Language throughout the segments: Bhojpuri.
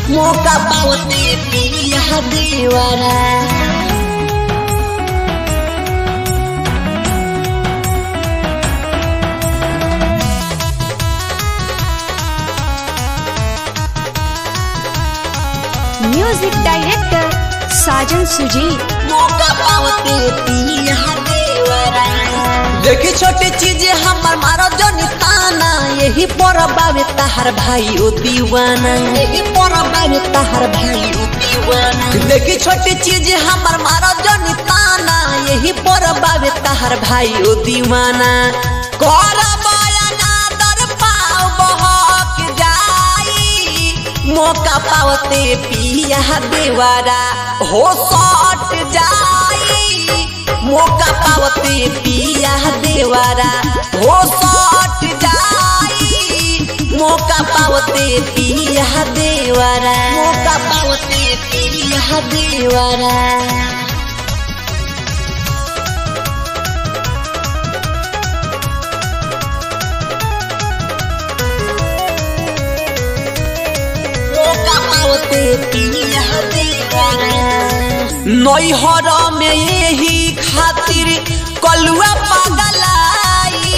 मौका पावते पिया देवरा म्यूजिक डायरेक्टर साजन सुजी मौका पावते पिया देवरा देखी छोटी चीज हमर मारो जनी ताना यही पर बाबे तहार भाई ओ दीवाना यही पर बाबे तहार भाई ओ दीवाना देखी छोटी चीज हमर मारो जनी ताना यही पर बाबे तहार भाई ओ दीवाना कर बयाना दर पाव बहक जाई मौका पावते पिया देवारा हो सट जाई मौका पावते पिया देवारा हो सट जाई मौका पावते पिया देवारा मौका पावते पिया देवारा मौका पावते पिया देवारा नैहर में यही खातिर कलुआ पगलाई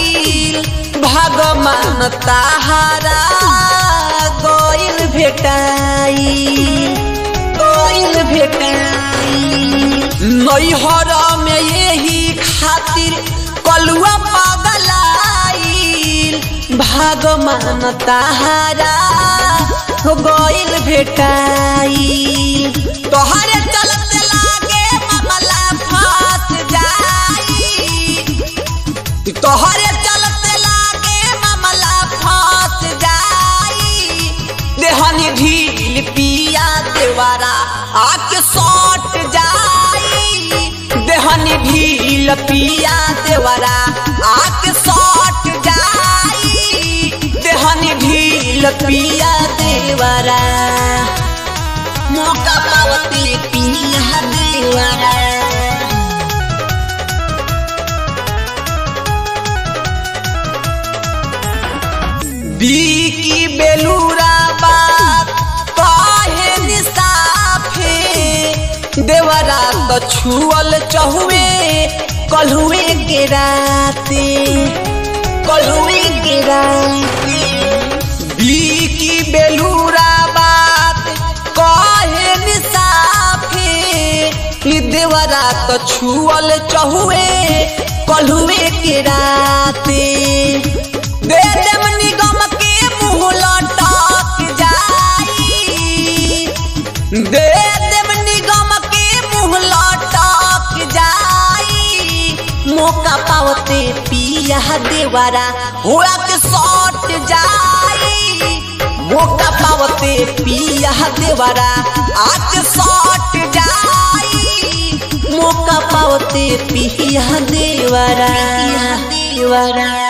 भगवान ताहारा गइल भेटाई गइल भेटाई नैहर में यही खातिर कलुआ पगलाई भगवान ताहारा गइल भेटाई तोहरे चलते लागे मामला फंस जाई तोहरे चलते लागे मामला फंस जाई देहनी ढील पिया देवारा आके सट जाई देहनी ढील पिया देवारा आके सट जाई देहनी ढील पिया देवारा मौका पावती पिया देवारा बीकी बेलूरा बात काहे निसाफे देवरा तो छुअल चहुए कलहुए के राते कलहुए के राते बीकी बेलूरा बात काहे निसाफे ई देवरा तो छुअल चहुए कलहुए के राते दे देम निगम के मुंह लटक जाई दे देम निगम के मुंह लटक जाई मौका पावते पिया देवारा होला के सट जाई मौका पावते पिया देवारा आके सट जाई मौका पावते पिया देवारा देवारा